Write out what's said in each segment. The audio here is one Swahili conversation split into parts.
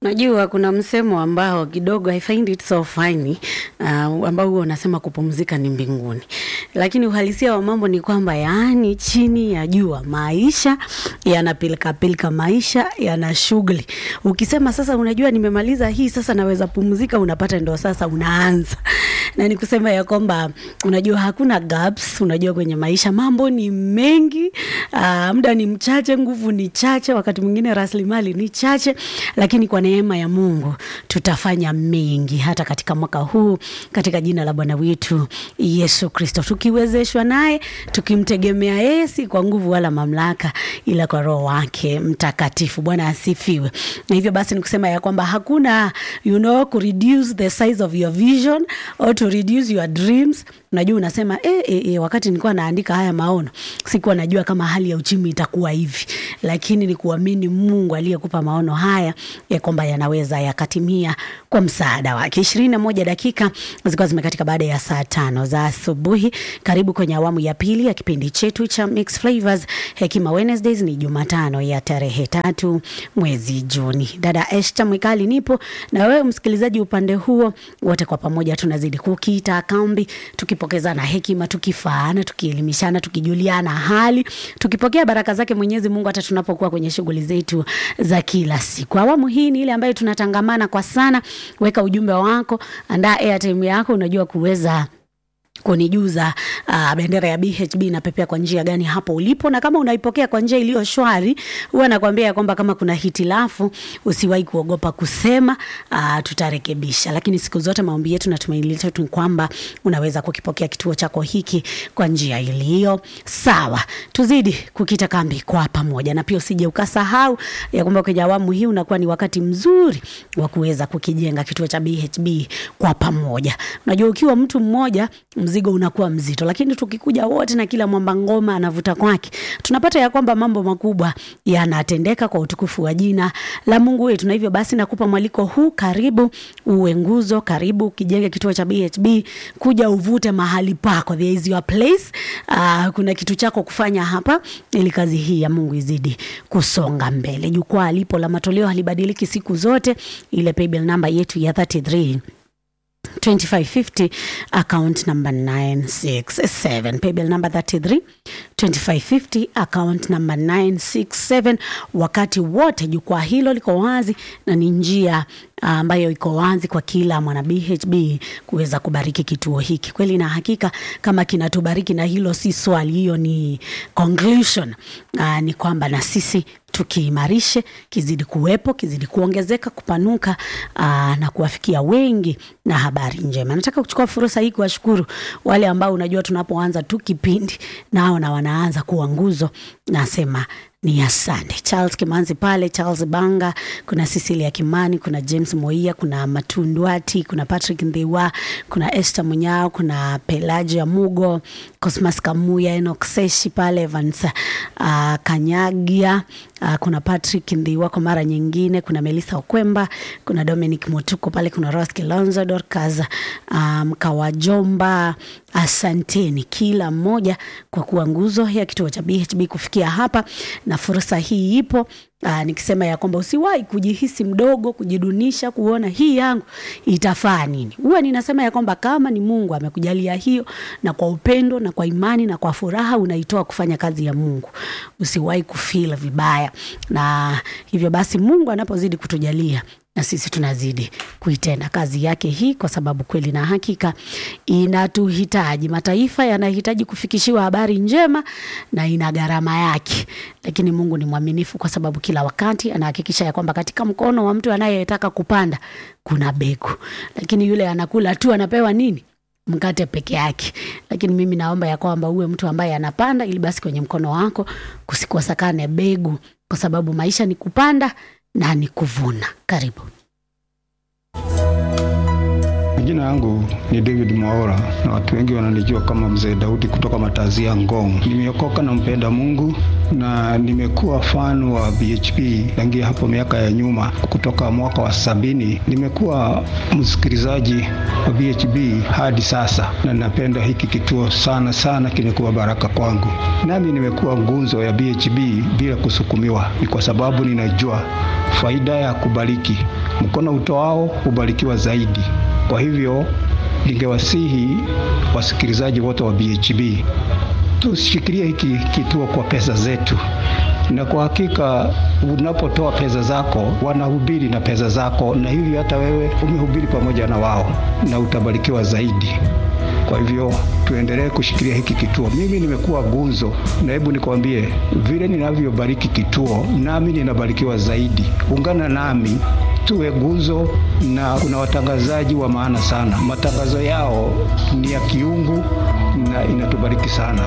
Najua kuna msemo ambao kidogo I find it so funny uh, ambao huwa unasema kupumzika ni mbinguni, lakini uhalisia wa mambo ni kwamba yaani, chini ya jua maisha yana pilika pilika, maisha yana shughuli. Ukisema sasa, unajua nimemaliza hii sasa naweza pumzika, unapata ndo sasa unaanza na ni kusema ya kwamba unajua hakuna gaps. Unajua kwenye maisha mambo ni mengi, uh, muda ni mchache, nguvu ni chache, wakati mwingine rasilimali ni chache, lakini kwa neema ya Mungu tutafanya mengi hata katika mwaka huu katika jina la Bwana wetu Yesu Kristo, tukiwezeshwa naye, tukimtegemea yeye, si kwa nguvu wala mamlaka, ila kwa Roho wake Mtakatifu. Bwana asifiwe. Na hivyo basi nikusema ya kwamba hakuna you know, ku reduce the size of your vision or to reduce your dreams. Unajua unasema eh, eh, eh, wakati nilikuwa naandika haya maono sikuwa najua kama hali ya uchumi itakuwa hivi, lakini ni kuamini Mungu aliyekupa maono haya ya kwamba yanaweza yakatimia kwa msaada wake. ishirini na moja dakika zilikuwa zimekatika baada ya saa tano za asubuhi. Karibu kwenye awamu ya pili ya kipindi chetu cha Mix Flavors Hekima Wednesdays. Ni Jumatano ya tarehe tatu mwezi Juni. Dada Esther Mwikali nipo na wewe msikilizaji upande huo, wote kwa pamoja tunazidi kukita kambi, tukipokezana hekima, tukifaana, tukielimishana, tukijuliana hali, tukipokea baraka zake Mwenyezi Mungu hata tunapokuwa kwenye shughuli zetu za kila siku. Awamu hii ni ile ambayo tunatangamana kwa sana. Weka ujumbe wako, andaa airtime yako, unajua kuweza kunijuza uh, bendera ya BHB inapepea kwa njia gani hapo ulipo, na kama unaipokea kwa njia iliyo shwari, huwa nakwambia ya kwamba kama kuna hitilafu usiwahi kuogopa kusema, uh, tutarekebisha. Lakini siku zote maombi yetu na tumaini letu ni kwamba unaweza kukipokea kituo chako hiki kwa njia iliyo sawa. Tuzidi kukita kambi kwa pamoja, na pia usije ukasahau ya kwamba kwenye awamu hii unakuwa ni wakati mzuri wa kuweza kukijenga kituo cha BHB kwa pamoja. Unajua ukiwa mtu mmoja mzigo unakuwa mzito, lakini tukikuja wote na kila mwamba ngoma anavuta kwake, tunapata ya kwamba mambo makubwa yanatendeka kwa utukufu wa jina la Mungu wetu. Na hivyo basi, nakupa mwaliko huu, karibu uwe nguzo, karibu ukijenge kituo cha BHB, kuja uvute mahali pako, there is your place. Uh, kuna kitu chako kufanya hapa ili kazi hii ya Mungu izidi kusonga mbele. Jukwaa lipo la matoleo halibadiliki siku zote, ile paybill namba yetu ya 33 2550 account number 967 paybill number 33 2550 account number 967. Wakati wote jukwaa hilo liko wazi na ni njia ambayo iko wazi kwa kila mwana BHB kuweza kubariki kituo hiki kweli na hakika. Kama kinatubariki, na hilo si swali, hiyo ni conclusion. Aa, ni kwamba na sisi tukiimarishe, kizidi kuwepo, kizidi kuongezeka, kupanuka aa, na kuwafikia wengi na habari njema. Nataka kuchukua fursa hii kuwashukuru wale ambao unajua tunapoanza tu kipindi nao na wanaanza kuwa nguzo, nasema ni asante. Charles Kimanzi pale, Charles Banga, kuna Cecilia Kimani, kuna James Moia, kuna Matundwati, kuna Patrick Ndhiwa, kuna Esther Munyao, kuna Pelagia Mugo, Cosmas Kamuya, Enoch Seshi pale, Evans uh, Kanyagia uh, kuna Patrick Ndhiwa kwa mara nyingine, kuna Melissa Okwemba, kuna Dominic Mutuko pale, kuna Rose Kilonzo, Dorcas Mkawajomba. Um, asanteni kila mmoja kwa kuwa nguzo ya kituo cha BHB kufikia hapa, na fursa hii ipo. Aa, nikisema ya kwamba usiwahi kujihisi mdogo, kujidunisha, kuona hii yangu itafaa nini. Huwa ninasema ya kwamba kama ni Mungu amekujalia hiyo, na kwa upendo na kwa imani na kwa furaha unaitoa kufanya kazi ya Mungu, usiwahi kufeel vibaya. Na hivyo basi Mungu anapozidi kutujalia na sisi tunazidi kuitenda kazi yake hii, kwa sababu kweli na hakika inatuhitaji. Mataifa yanahitaji kufikishiwa habari njema na ina gharama yake, lakini Mungu ni mwaminifu, kwa sababu kila wakati anahakikisha ya kwamba katika mkono wa mtu anayetaka kupanda kuna begu, lakini yule anakula tu anapewa nini? Mkate peke yake. Lakini mimi naomba ya kwamba uwe mtu ambaye anapanda, ili basi kwenye mkono wako kusikosekane begu, kwa sababu maisha ni kupanda na ni kuvuna. Karibu. Jina yangu ni David Mwaora na watu wengi wananijua kama Mzee Daudi kutoka Matazia Ngong. Nimeokoka na mpenda Mungu na nimekuwa fan wa BHP tangia hapo miaka ya nyuma, kutoka mwaka wa sabini. Nimekuwa msikilizaji wa BHP hadi sasa, na napenda hiki kituo sana sana, kimekuwa baraka kwangu. Nami nimekuwa ngunzo ya BHP bila kusukumiwa, ni kwa sababu ninajua faida ya kubariki mkono utoao hubarikiwa zaidi. Kwa hivyo ningewasihi wasikilizaji wote wa BHB tushikilie hiki kituo kwa pesa zetu, na kwa hakika unapotoa pesa zako wanahubiri na pesa zako, na hivyo hata wewe umehubiri pamoja na wao na utabarikiwa zaidi. Kwa hivyo tuendelee kushikilia hiki kituo. Mimi nimekuwa gunzo, na hebu nikwambie vile ninavyobariki kituo, nami ninabarikiwa zaidi. Ungana nami tuwe gunzo, na kuna watangazaji wa maana sana. Matangazo yao ni ya kiungu na inatubariki sana.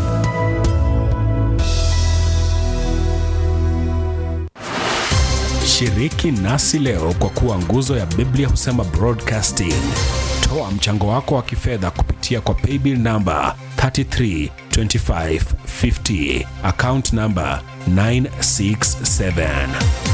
Shiriki nasi leo kwa kuwa nguzo ya Biblia husema broadcasting. Toa mchango wako wa kifedha kupitia kwa paybill namba 332550 account namba 967